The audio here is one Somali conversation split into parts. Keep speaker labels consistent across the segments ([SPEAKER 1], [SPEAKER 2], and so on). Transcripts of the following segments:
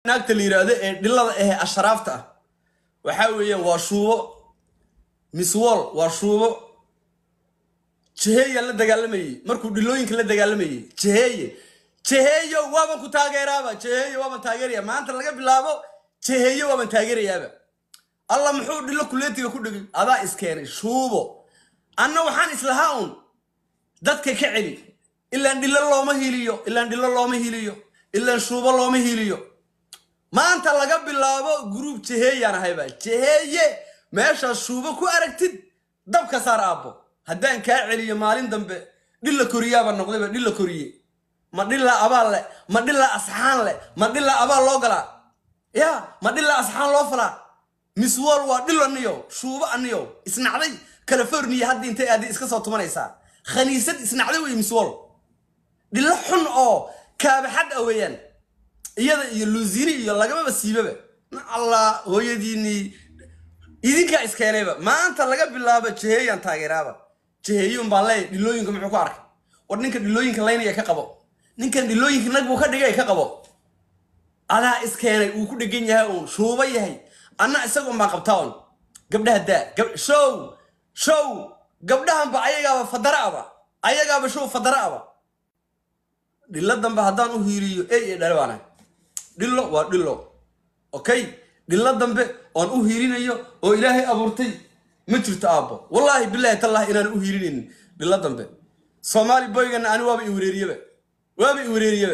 [SPEAKER 1] naagta la yidhaahdo ee dhilada ahe ashraafta ah waxaa weeyaan waa shuubo miss wall waa shuubo jeheeyaa la dagaalamayey markuu dhilooyinka la dagaalamayey jeheeye jeheeyo waaban ku taageeraaba jeheeyo waaban taageeraya maanta laga bilaabo jeheeyo waaban taageerayaaba alla muxuu dhilo kuleetiga ku dhigay adaa iskeenay shuubo anna waxaan islahaa un dadka ka celi ilaan dhilo looma hiliyo ilaan dhilo looma hiliyo ilaan shuubo looma hiliyo maanta laga bilaabo gruub jeheeyaan ahayba jeheeye meeshaas shuubo ku aragtid dabka saar aabbo haddaan kaa celiyo maalin dambe dhilla koriyaaba noqdayba dhilla koriye ma dhilla abaal leh ma dhilla asxaan leh ma dhilla abaal loo galaa ya ma dhilla asxaan loo falaa miss wall waa dhilo aniyo shuubo aniyo isnacday california hadda intay aadi iska soo tumanaysaa khaniisad isnacday wey miss wall dhilo xun oo kaabaxad ah weeyaan iyada iyo luusini iyo lagamaba siibaba ma allah hooyadiinii idinkaa iskeenayba maanta laga bilaabo jeheeyaan taageeraaba jeheeyuun baan leeyahy dhilooyinka muxuu ku arkay war ninka dhilooyinka laynaya ka qabo ninkan dhilooyinka nag buu ka dhigay ka qabo adaa iskeenay uu ku dhegan yahay uun shuuba yahay anna isagoon baan qabtaa un gabdhaha daa gab- show show gabdhahanba ayagaaba fadara aba ayagaaba show fadara aba dhilo dambe haddaan u hiiriyo ey ee dhale baanahay dhilo waa dhilo okay dhilo dambe oon u hiirinayo oo ilaahay abuurtay ma jirto aabbo wallaahi bilaahi tallahi inaan u hiirinaynin dhilo dambe soomaali boygana ani waaba i wareeriyaba waaba i wareeriyaba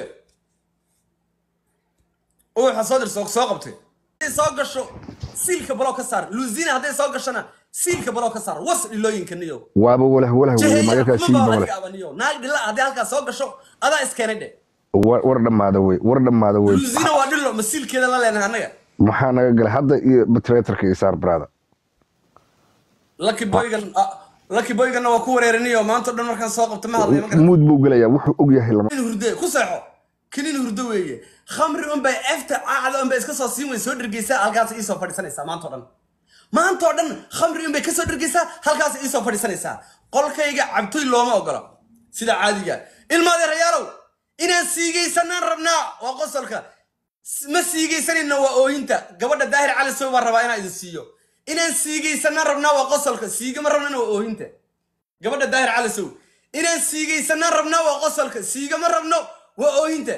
[SPEAKER 1] uwaxa soo dir soo soo qabtay hadday soo gasho siilka baloo ka saar luusina hadday soo gashona siilka baloo ka saar was dhilooyinka niyo
[SPEAKER 2] waaba walah walah weeye magalkaa shiiba walah
[SPEAKER 1] jeheeyaabaniyo naag dhila hadday halkaa soo gasho adaa iskeenay dhe
[SPEAKER 2] war war dhammaada wey war dhammaada wey
[SPEAKER 1] luusina waa dhilo ma siilkeeda la leenahay annaga
[SPEAKER 2] maxaa naga galay hadda iyo batreetarka iyo saar brada
[SPEAKER 1] lucky boygan ah, lucky boyganna waa ku wareerinayo maanta o dhan markaan soo qabto ma hadlay ma garan
[SPEAKER 2] muud buu gelayaa wuxuu og yahay lama
[SPEAKER 1] kinin hurde ku seexo kinin hurdo weeye khamri unbay efta caacda unbay iska soo siin weyn soo dhergeysaa halkaas iisoo fadhiisanaysaa maanta o dhan maanta oo dhan khamri unbay kasoo dhergeysaa halkaas iisoo fadhiisanaysaa qolkayga cabtoy looma ogola sida caadiga ilmaadeerayaalow inaan siigaysanaan rabnaa waa qosolka S- ma siigaysanayna waa ooyinta gabadha daahir cali sow baan rabaa inaan idin siiyo inaan siigaysanaan rabnaa waa qosolka siigama rabnana waa ooyinta gabadha daahir cali sow inaan siigaysanaan rabnaa waa qosolka siigama rabno waa ooyinta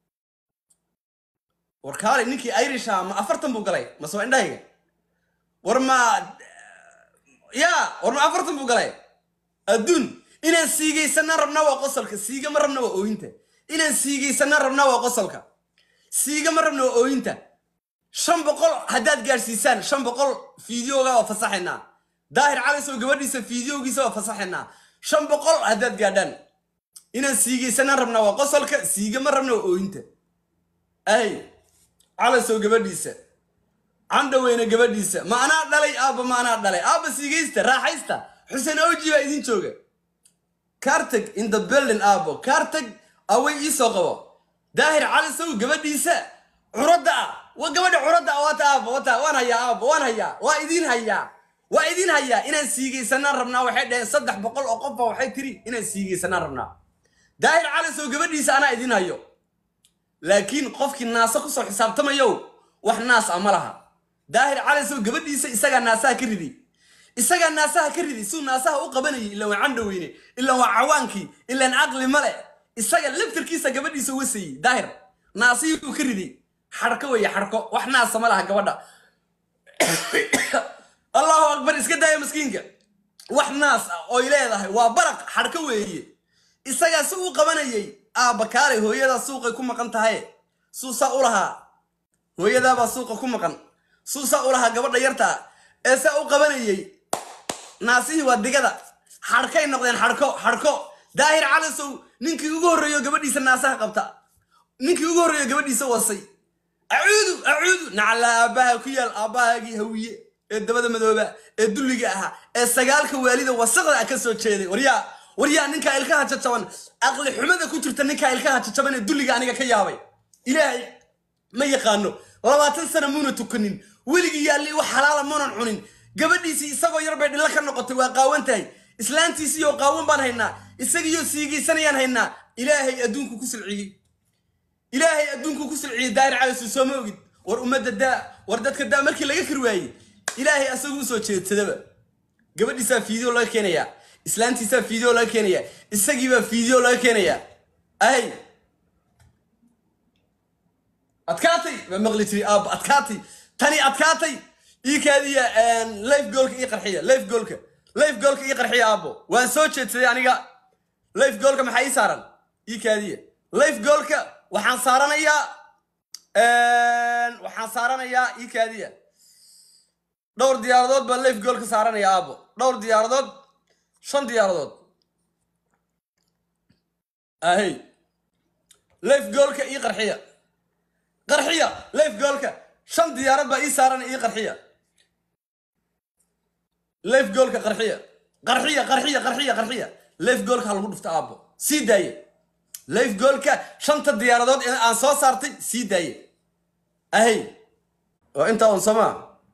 [SPEAKER 1] war kaalay ninkii irisha ma afartan buu galay mase waa indhahayga war ma ya war ma afartan buu galay adduun inaan siigaysanaan rabnaa waa qosolka siigama rabna waa ooyinta inaan siigaysanaan rabnaa waa qosolka siigama rabna waa ooyinta shan boqol haddaad gaadhsiisaan shan boqol fiideoga waa fasaxaynaa daahir calisow gabadhiisa fiideogiisa waa fasaxaynaa shan boqol haddaad gaadhaan inaan siigaysanaan rabnaa waa qosolka siigama rabna waa ooyinta ay calisow gabadhiisa candhaweyne gabadhiisa ma anaa dhalay aabba ma anaa dhalay aabba siigaysta raaxaysta xuseen oji baa idin jooga kartag in the building aabbo kartag away iisoo qabo daahir calisow gabadhiisa curadda ah waa gabadha curadda ah waata aabbo wata waan hayaa aabbo waan hayaa waa idin hayaa waa idin hayaa inaan siigaysanaan rabnaa waxay dhaheen saddex boqol oo qofba waxay tiri inaan siigaysanaan rabnaa daahir calisow gabadhiisa anaa idin hayo laakiin qofkii naasa kusoo xisaabtamayow wax naas ah ma laha daahir calisow gabadhiisa isagaa naasaha ka ridi isagaa naasaha ka ridi suu naasaha u qabanayay ilaan waa candhaweyne ilaan waa cawaankii ilaan caqli male isaga laftarkiisa gabadhiisa wasayey daahir naasihii uu ka riday xarko weeye xarko wax naasa ma laha gabadha allahu akbar iska daaya maskiinka wax naas ah oy leedahay waa baraq xarko weeye isagaa si uu qabanayay aabba kaalay hooyadaa suuqay ku maqan tahay suusaa u lahaa hooyadaabaa suuqa ku maqan suusaa u lahaa gabadha yarta ee saa u qabanayay naasihii waa digada xarkay noqdeen xarko xarko daahir calisow ninkii ugu horreeyo gabadhiisa naasaha qabta ninkii ugu horreeyo gabadhiisa wasay acuudu acuudu nacala aabbaha ku yaal aabbahaagii hawiye ee dabada madooba ee dulliga ahaa ee sagaalka waalida wasaqda ah ka soo jeeday waryaa waryaa ninkaa ilkaha jajaban aqli xumada ku jirta ninkaa ilkaha jajaban ee dulliga aniga ka yaabay ilaahay ma yaqaano labaatan sana muuna tukanin weligii yaalli wax xalaala muunan cunin gabadhiisii isagoo yar bay dhillo ka noqotay waa qaawan tahay islaantiisiiyoo qaawan baan haynaa isagiiyoo siigaysanayaan haynaa ilaahay adduunku ku silciyey ilaahay adduunku ku silciyey daahir calasow soo ma ogid war ummadda daa war dadka daa markii laga kari waayey ilaahay asagu usoo jeedsadaba gabadhiisaa fiideo laga keenayaa islaantiisaa fiideo laga keenayaa isagiibaa fiideo laga keenayaa ahay adkaatay baa maqli jiray aabba adkaatay tani adkaatay ii kaadiya life goolka ii qarxiya life goolka life goolka ii qarxiya aabbo waan soo jeedsaday aniga life goolka maxaa ii saaran ii kaadiya life goolka waxaan saaranayaa waxaan saaranayaa ii kaadiya dhowr diyaaradood baan life goolka saaranaya aabbo dhowr diyaaradood shan diyaaradood ahey life goolka ii qarxiya qarxiya life goolka shan diyaarad baa ii saaran ii qarxiya life goolka qarxiya qarxiya qarxiya qarxiya qarxiya life goolka ha lagu dhufta aabbo sii daaye life goolka shanta diyaaradood ee aan soo saartay sii daaye ahey waa intaa un somaa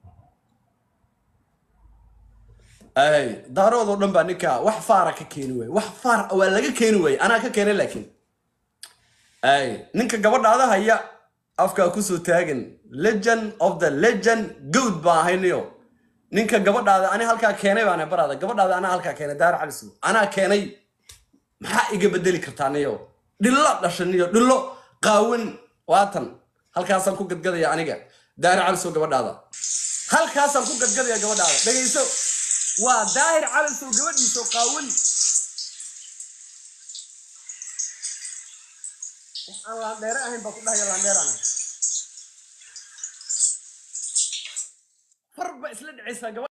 [SPEAKER 1] ahey daaroodoo dhan baa ninkaa wax faara ka keeni waaye wax faar waa laga keeni waaye anaa ka keenay laakiin ahey ninka gabadhaada haya afkaa kusoo taagan legend of the legend good baan ahayniyo ninka gabadhaada ani halkaa keenay baana baraada gabadhaada anaa halkaa keenay daar calisu anaa keenay maxaa iga bedeli kartaa niyo dhillo dhashaniyo dhillo qaawan waatan halkaasaan ku gadgadaya aniga daahir calisow gabadhaada halkaasaan ku gadgadaya gabadhaada dhegayso waa daahir calisow gabadhiiso qaawan waxaan laandheere ahayn baa ku dhahaya laandheerana farba isla dhacaysaa gabadh